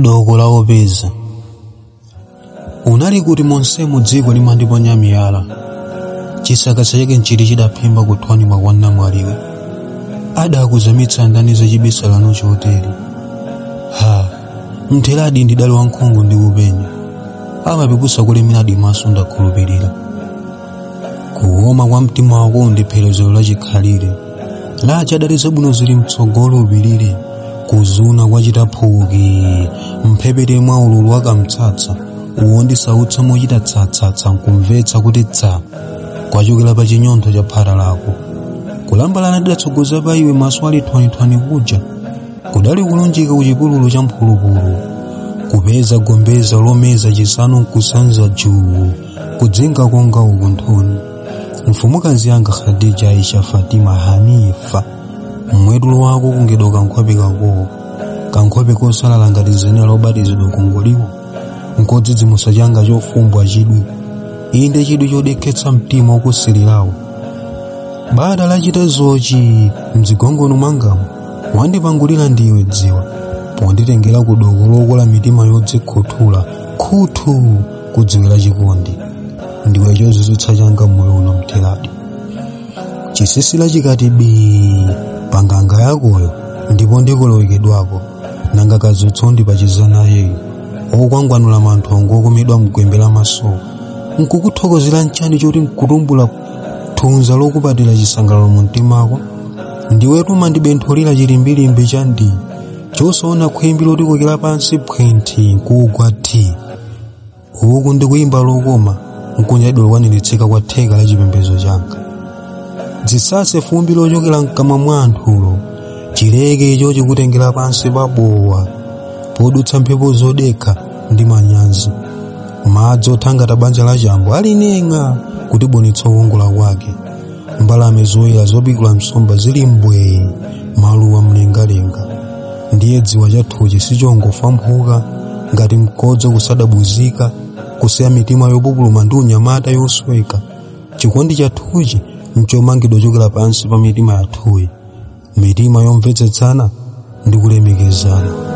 doko la opeza unali kuti monsemo dziko limandiponya miyala chisaka chake nchiti chidaphimba kuthwanima kwa namwaliwe adakuzamitsa ndani za chibisa lanu chotere ha mtheradi ndidali wankhungu ndi kupenya amapepusa kulemeradi maso ndakhulupirira kuwoma kwa mtima wako ndi pherezero lachikhalire lacha adali zabwino zili mtsogolo upirire kuzuna kwachita phuki mphepete mwa ululu wakamtsatsa uwondisautsa mochita tsatsatsa nkumvetsa kuti tsa kwachokera pa chinyontho cha phara lako kulambalana tidatsogoza pa iwe maso ali thwanithwani kuja kudali kulunjika ku chipululu cha mphulupulu kupeza gombeza lomeza chisanu nkusanza juu kudzinga konga uku nthuni mfumukazi yanga khadija aisha fatima hanifa mmwetulo wako kungedo kankhope kakowo kankhope kosalala ngati zenera lobatizidwa kungoliwo nkodzidzimusa changa chofumbwa chidwi inde chidwi chodekhetsa mtima wokusilirawo bada lachita zochi mdzigongono mwangamo wandipangulira ndiwe dziwa ponditengera ku doko lokola mitima yodzikhuthula khuthu kudziwira chikondi ndiwe chozizwitsa changa moyo uno mtheradi chisisira chikati bii panganga yakoyo ndipo ndikolowekedwako nanga kadzutso ndipachiza nayeyo okwangwanula manthongo okomedwa mgwembe la masowa nkukuthokozera nchani choti nkutumbula thunza lokupatira chisangalalo mu mtimako ndiwetu mandibentholera chilimbilimbi cha ndi chosaona khwimbi lotikokera pansi phwenti nkugwa thi uku ndikuyimba lokoma nkunyadwa lokwaniritsidwa kwa theka la chipembedzo changa dzisase fumbi lochokera mkamwa mwa anthulo chileke icho chikutengera pansi pabowa podutsa mphepo zodekha ndi manyazi madzi othangata banja la chambo alineng'a kutibonetsa uwongola kwake mbalame zoyera zopikula msomba zili mbwee maluwa mlengalenga ndiye dziwa chathuchi sichongofa mphuka ngati mkodzo kusadabuzika kusiya mitima yopupuluma ndi unyamata yosweka chikondi chathuchi nchomangidwa chokera pansi pa mitima yathuyi mitima yomvetsetsana ndi kulemekezana